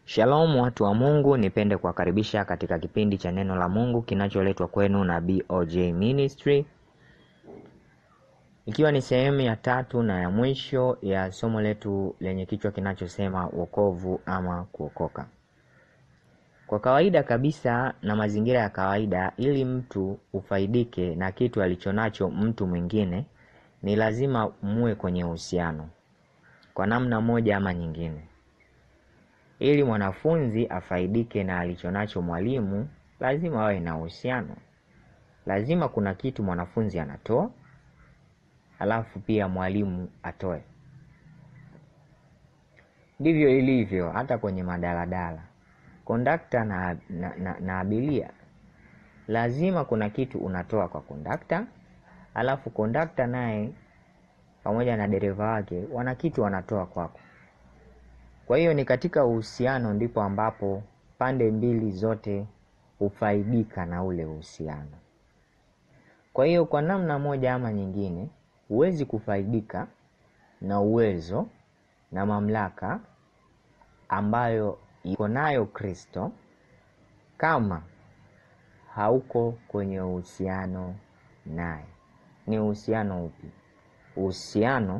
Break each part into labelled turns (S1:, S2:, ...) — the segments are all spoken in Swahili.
S1: Shalom watu wa Mungu, nipende kuwakaribisha katika kipindi cha neno la Mungu kinacholetwa kwenu na BOJ Ministry, ikiwa ni sehemu ya tatu na ya mwisho ya somo letu lenye kichwa kinachosema wokovu ama kuokoka. Kwa kawaida kabisa na mazingira ya kawaida, ili mtu ufaidike na kitu alichonacho mtu mwingine, ni lazima muwe kwenye uhusiano kwa namna moja ama nyingine. Ili mwanafunzi afaidike na alichonacho mwalimu, lazima wawe na uhusiano. Lazima kuna kitu mwanafunzi anatoa, halafu pia mwalimu atoe. Ndivyo ilivyo hata kwenye madaladala, kondakta na, na, na, na abiria. Lazima kuna kitu unatoa kwa kondakta, halafu kondakta naye pamoja na dereva wake wana kitu wanatoa kwako. Kwa hiyo ni katika uhusiano ndipo ambapo pande mbili zote hufaidika na ule uhusiano. Kwa hiyo kwa namna moja ama nyingine, huwezi kufaidika na uwezo na mamlaka ambayo iko nayo Kristo kama hauko kwenye uhusiano naye. Ni uhusiano upi? Uhusiano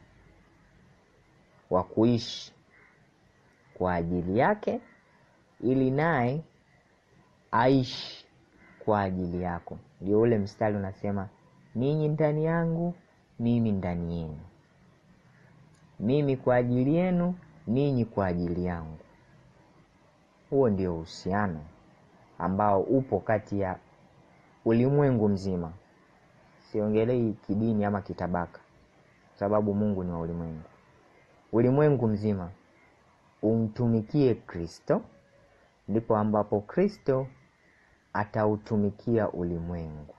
S1: wa kuishi kwa ajili yake ili naye aishi kwa ajili yako. Ndio ule mstari unasema, ninyi ndani yangu, mimi ndani yenu, mimi kwa ajili yenu, ninyi kwa ajili yangu. Huo ndio uhusiano ambao upo kati ya ulimwengu mzima. Siongelei kidini ama kitabaka, sababu Mungu ni wa ulimwengu. Ulimwengu mzima umtumikie Kristo, ndipo ambapo Kristo atautumikia ulimwengu,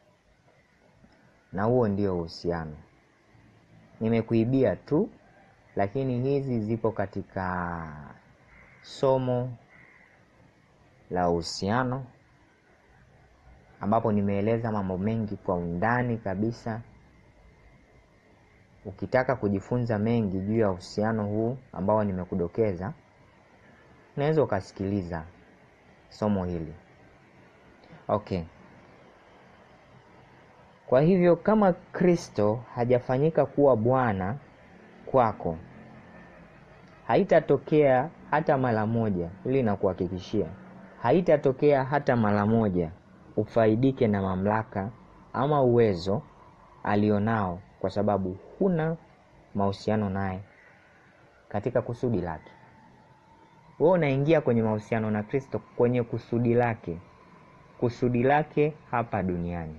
S1: na huo ndio uhusiano. Nimekuibia tu, lakini hizi zipo katika somo la uhusiano, ambapo nimeeleza mambo mengi kwa undani kabisa. Ukitaka kujifunza mengi juu ya uhusiano huu ambao nimekudokeza, unaweza ukasikiliza somo hili. Okay. Kwa hivyo kama Kristo hajafanyika kuwa Bwana kwako, haitatokea hata mara moja, ili nakuhakikishia, haitatokea hata mara moja ufaidike na mamlaka ama uwezo alionao kwa sababu huna mahusiano naye katika kusudi lake. Wewe unaingia kwenye mahusiano na Kristo kwenye kusudi lake, kusudi lake hapa duniani,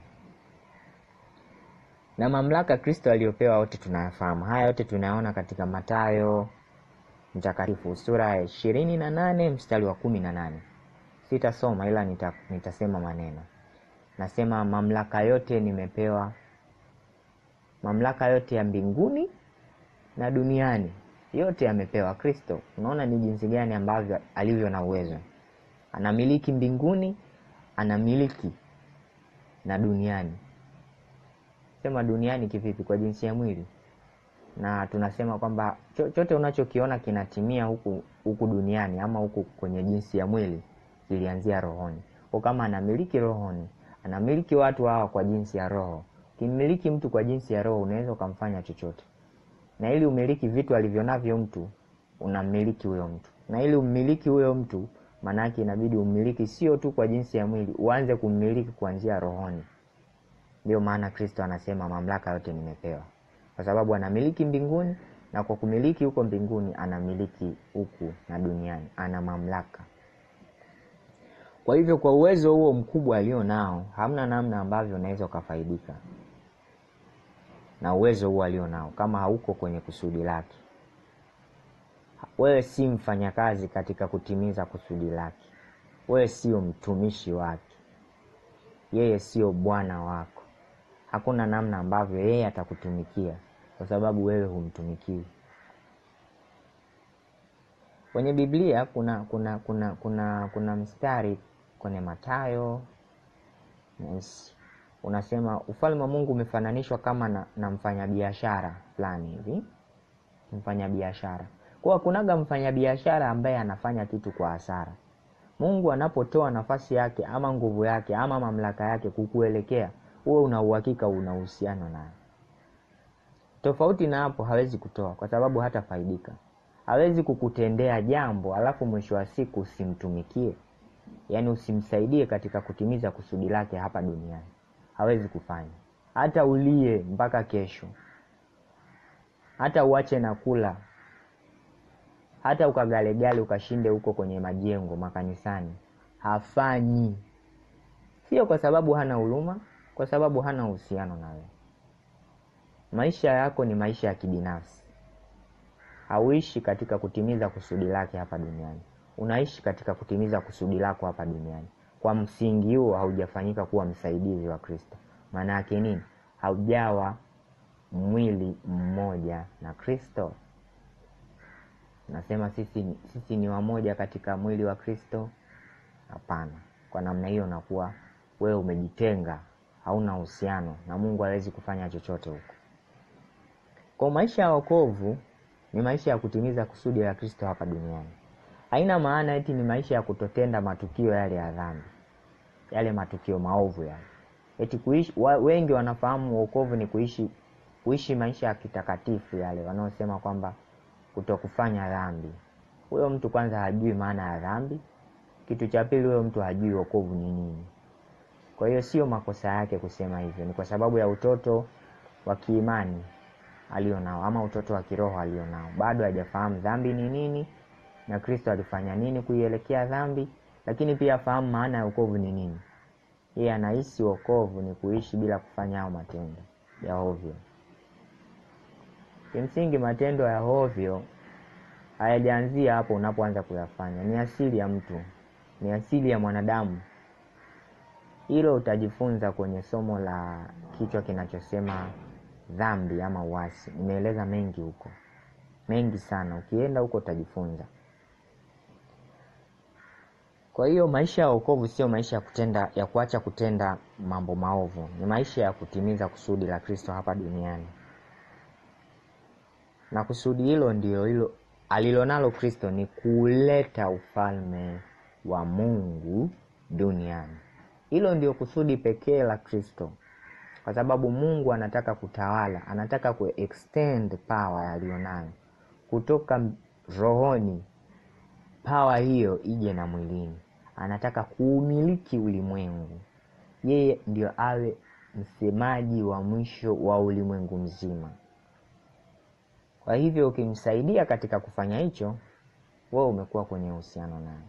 S1: na mamlaka Kristo aliyopewa wote tunayafahamu. Haya yote tunayaona katika Mathayo mtakatifu sura ya ishirini na nane mstari wa kumi na nane. Sitasoma ila nita, nitasema maneno. Nasema mamlaka yote nimepewa mamlaka yote ya mbinguni na duniani yote yamepewa Kristo. Unaona ni jinsi gani ambavyo alivyo na uwezo, anamiliki mbinguni, anamiliki na duniani. Sema duniani kivipi? Kwa jinsi ya mwili, na tunasema kwamba chochote unachokiona kinatimia huku huku duniani ama huku kwenye jinsi ya mwili kilianzia rohoni. Kwa kama anamiliki rohoni, anamiliki watu hawa kwa jinsi ya roho Ukimiliki mtu kwa jinsi ya roho unaweza ukamfanya chochote, na ili umiliki vitu alivyonavyo mtu unamiliki huyo mtu, na ili ummiliki huyo mtu, maanake inabidi ummiliki sio tu kwa jinsi ya mwili, uanze kummiliki kwa njia rohoni. Ndio maana Kristo anasema mamlaka yote nimepewa, kwa sababu anamiliki mbinguni, na kwa kumiliki huko mbinguni anamiliki huku na duniani, ana mamlaka. Kwa hivyo, kwa uwezo huo mkubwa alio nao, hamna namna ambavyo unaweza ukafaidika na uwezo huo alio nao kama hauko kwenye kusudi lake. Wewe si mfanyakazi katika kutimiza kusudi lake, wewe sio mtumishi wake, yeye sio bwana wako. Hakuna namna ambavyo yeye atakutumikia kwa sababu wewe humtumikii. Kwenye Biblia kuna kuna kuna kuna kuna mstari kwenye Mathayo yes, unasema ufalme wa Mungu umefananishwa kama na, na mfanyabiashara fulani hivi, mfanyabiashara. Kwa kunaga mfanyabiashara ambaye anafanya kitu kwa hasara. Mungu anapotoa nafasi yake ama nguvu yake ama mamlaka yake kukuelekea, huwe una uhakika una uhusiano naye. Tofauti na hapo, hawezi kutoa kwa sababu hatafaidika. Hawezi kukutendea jambo alafu mwisho wa siku usimtumikie, yaani usimsaidie katika kutimiza kusudi lake hapa duniani. Hawezi kufanya, hata ulie mpaka kesho, hata uache na kula, hata ukagalegale ukashinde huko kwenye majengo makanisani, hafanyi. Sio kwa sababu hana huruma, kwa sababu hana uhusiano na wewe. Maisha yako ni maisha ya kibinafsi, hauishi katika kutimiza kusudi lake hapa duniani, unaishi katika kutimiza kusudi lako hapa duniani. Kwa msingi huo haujafanyika kuwa msaidizi wa Kristo. Maana yake nini? Haujawa mwili mmoja na Kristo. Nasema sisi, sisi ni wamoja katika mwili wa Kristo? Hapana. Kwa namna hiyo unakuwa wewe umejitenga, hauna uhusiano na Mungu, hawezi kufanya chochote huko. Kwa maisha ya wokovu ni maisha ya kutimiza kusudi la Kristo hapa duniani. Haina maana eti ni maisha ya kutotenda matukio yale ya dhambi, yale matukio maovu yale. Eti kuishi wa, wengi wanafahamu wokovu ni kuishi kuishi maisha ya kitakatifu yale, wanaosema kwamba kutokufanya dhambi. Huyo mtu kwanza hajui maana ya dhambi. Kitu cha pili, huyo mtu hajui wokovu ni nini. Kwa hiyo sio makosa yake kusema hivyo, ni kwa sababu ya utoto wa kiimani alionao ama utoto wa kiroho alionao. Bado hajafahamu dhambi ni nini na Kristo alifanya nini kuielekea dhambi, lakini pia afahamu maana ya wokovu ni nini. Yeye anahisi wokovu ni kuishi bila kufanya hao matendo ya ovyo. Kimsingi, matendo ya ovyo hayajaanzia hapo unapoanza kuyafanya, ni asili ya mtu, ni asili ya mwanadamu. Hilo utajifunza kwenye somo la kichwa kinachosema dhambi ama uasi. Nimeeleza mengi huko, mengi sana. Ukienda huko utajifunza. Kwa hiyo maisha ya wokovu sio maisha ya kutenda, ya kuacha kutenda mambo maovu, ni maisha ya kutimiza kusudi la Kristo hapa duniani, na kusudi hilo ndilo hilo alilonalo Kristo ni kuleta ufalme wa Mungu duniani. Hilo ndio kusudi pekee la Kristo, kwa sababu Mungu anataka kutawala, anataka ku extend power aliyonayo kutoka rohoni, power hiyo ije na mwilini. Anataka kuumiliki ulimwengu, yeye ndio awe msemaji wa mwisho wa ulimwengu mzima. Kwa hivyo ukimsaidia katika kufanya hicho, wewe umekuwa kwenye uhusiano naye,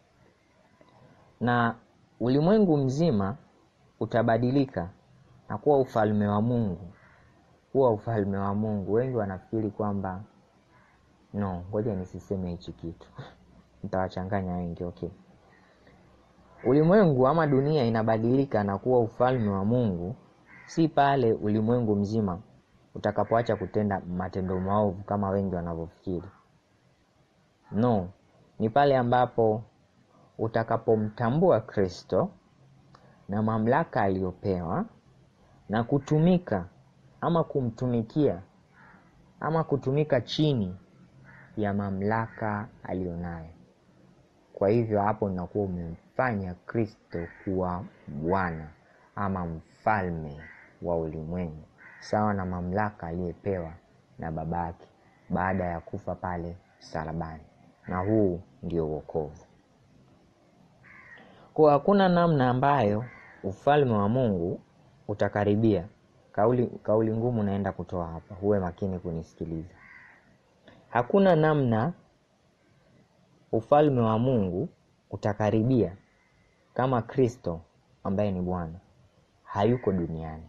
S1: na ulimwengu mzima utabadilika na kuwa ufalme wa Mungu, kuwa ufalme wa Mungu. Wengi wanafikiri kwamba no, ngoja nisiseme hichi kitu nitawachanganya wengi. Okay, ulimwengu ama dunia inabadilika na kuwa ufalme wa Mungu, si pale ulimwengu mzima utakapoacha kutenda matendo maovu kama wengi wanavyofikiri. No, ni pale ambapo utakapomtambua Kristo na mamlaka aliyopewa na kutumika ama kumtumikia ama kutumika chini ya mamlaka aliyonayo. Kwa hivyo hapo unakuwa umemfanya Kristo kuwa Bwana ama mfalme wa ulimwengu sawa na mamlaka aliyepewa na babake baada ya kufa pale msalabani, na huu ndio wokovu. Kwa hakuna namna ambayo ufalme wa Mungu utakaribia. Kauli, kauli ngumu naenda kutoa hapa, huwe makini kunisikiliza. Hakuna namna ufalme wa Mungu utakaribia kama Kristo ambaye ni Bwana hayuko duniani.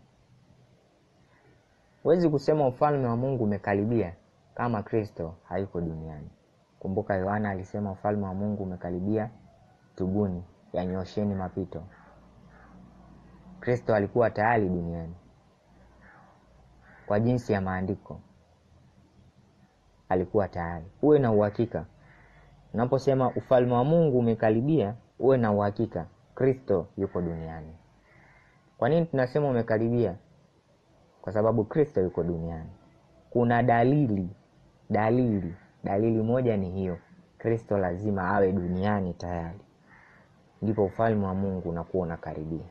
S1: Huwezi kusema ufalme wa Mungu umekaribia kama Kristo hayuko duniani. Kumbuka Yohana alisema ufalme wa Mungu umekaribia, tubuni, yanyosheni mapito. Kristo alikuwa tayari duniani kwa jinsi ya maandiko, alikuwa tayari. Uwe na uhakika unaposema ufalme wa Mungu umekaribia, uwe na uhakika Kristo yuko duniani. Kwa nini tunasema umekaribia? Kwa sababu Kristo yuko duniani. Kuna dalili dalili dalili moja ni hiyo kristo lazima awe duniani tayari ndipo ufalme wa mungu unakuwa unakaribia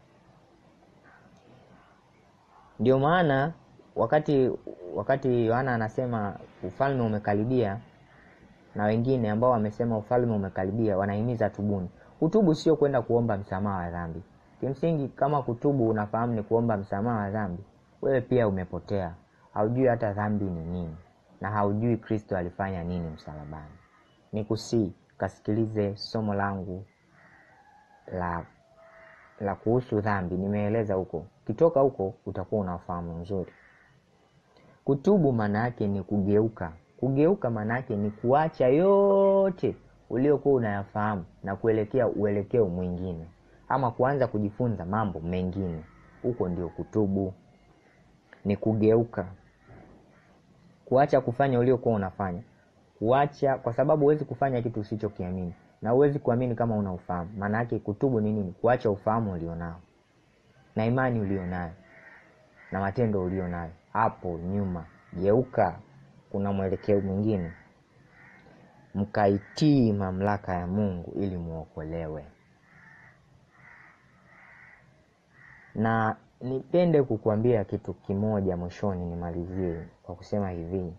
S1: ndio maana wakati wakati yohana anasema ufalme umekaribia na wengine ambao wamesema ufalme umekaribia wanahimiza tubuni kutubu sio kwenda kuomba msamaha wa dhambi kimsingi kama kutubu unafahamu ni kuomba msamaha wa dhambi wewe pia umepotea haujui hata dhambi ni nini na haujui kristo alifanya nini msalabani ni kusii kasikilize somo langu la la kuhusu dhambi nimeeleza huko ukitoka huko utakuwa unafahamu nzuri kutubu maana yake ni kugeuka kugeuka maana yake ni kuacha yote uliokuwa unayafahamu na kuelekea uelekeo mwingine ama kuanza kujifunza mambo mengine huko ndio kutubu ni kugeuka kuacha kufanya uliokuwa unafanya kuacha kwa sababu huwezi kufanya kitu usichokiamini na huwezi kuamini kama una ufahamu maana yake kutubu ni nini kuacha ufahamu ulionao na imani ulionayo na matendo ulionayo hapo nyuma geuka kuna mwelekeo mwingine mkaitii mamlaka ya mungu ili muokolewe na nipende kukuambia kitu kimoja mwishoni nimalizie kwa kusema hivi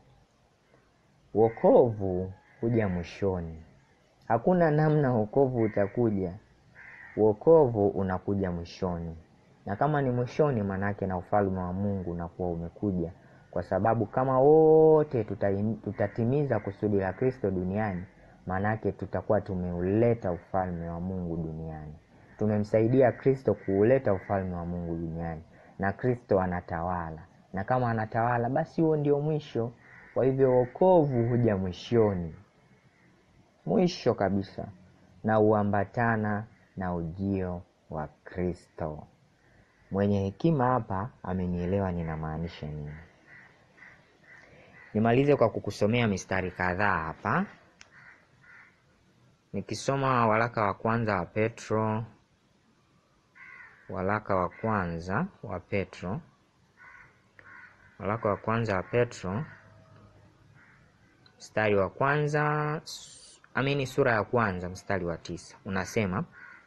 S1: wokovu huja mwishoni hakuna namna wokovu utakuja wokovu unakuja mwishoni na kama ni mwishoni manake na ufalme wa mungu unakuwa umekuja kwa sababu kama wote tuta- tutatimiza kusudi la kristo duniani maanake tutakuwa tumeuleta ufalme wa mungu duniani tumemsaidia kristo kuuleta ufalme wa mungu duniani na kristo anatawala na kama anatawala basi huo ndio mwisho kwa hivyo wokovu huja mwishoni mwisho kabisa na huambatana na ujio wa kristo mwenye hekima hapa amenielewa ninamaanisha nini nimalize kwa kukusomea mistari kadhaa hapa nikisoma waraka wa kwanza wa petro waraka wa kwanza wa petro waraka wa kwanza wa petro mstari wa kwanza s- amini sura ya kwanza mstari wa tisa unasema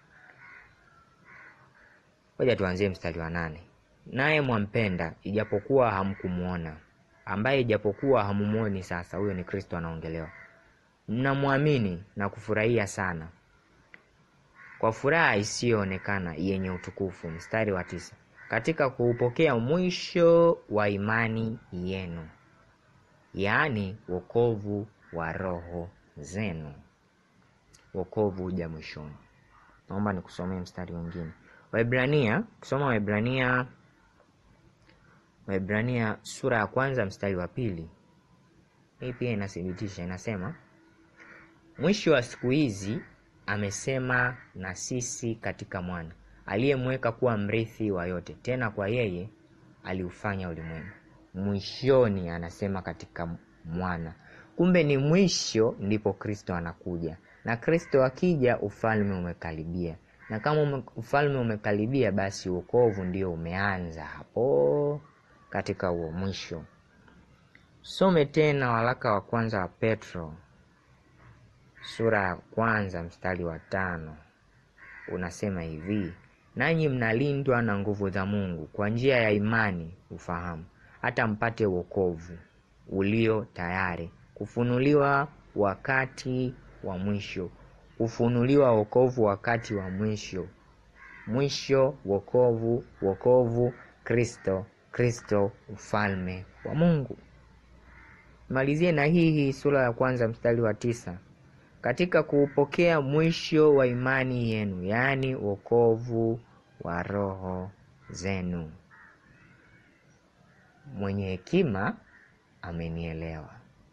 S1: ngoja tuanzie mstari wa nane naye mwampenda ijapokuwa hamkumwona ambaye ijapokuwa hamumwoni sasa huyo ni kristo anaongelewa mnamwamini na kufurahia sana kwa furaha isiyoonekana yenye utukufu mstari wa tisa katika kuupokea mwisho wa imani yenu yaani wokovu wa roho zenu wokovu huja mwishoni naomba nikusomee mstari wengine waibrania kusoma waibrania waibrania sura ya kwanza mstari wa pili hii pia inathibitisha inasema mwisho wa siku hizi amesema na sisi katika mwana aliyemweka kuwa mrithi wa yote tena kwa yeye aliufanya ulimwengu mwishoni anasema katika mwana kumbe ni mwisho ndipo kristo anakuja na kristo akija ufalme umekaribia na kama ume, ufalme umekaribia basi uokovu ndio umeanza hapo katika huo mwisho some tena waraka wa kwanza wa petro sura ya kwanza mstari wa tano unasema hivi nanyi mnalindwa na nguvu za mungu kwa njia ya imani ufahamu hata mpate wokovu ulio tayari kufunuliwa wakati wa mwisho kufunuliwa wokovu wakati wa mwisho mwisho wokovu wokovu kristo kristo ufalme wa mungu malizie na hii hii sura ya kwanza mstari wa tisa katika kuupokea mwisho wa imani yenu yaani wokovu wa roho zenu mwenye hekima amenielewa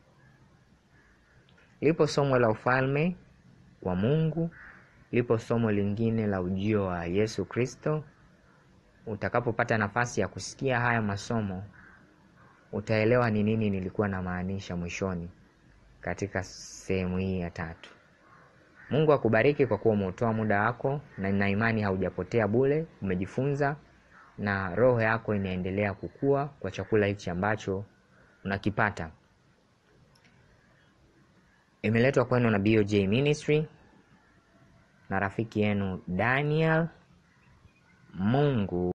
S1: lipo somo la ufalme wa mungu lipo somo lingine la ujio wa yesu kristo utakapopata nafasi ya kusikia haya masomo utaelewa ni nini nilikuwa namaanisha mwishoni katika sehemu hii ya tatu mungu akubariki kwa kuwa umeutoa muda wako na nina imani haujapotea bule umejifunza na roho yako inaendelea kukua kwa chakula hichi ambacho unakipata Imeletwa kwenu na BOJ Ministry na rafiki yenu Daniel. Mungu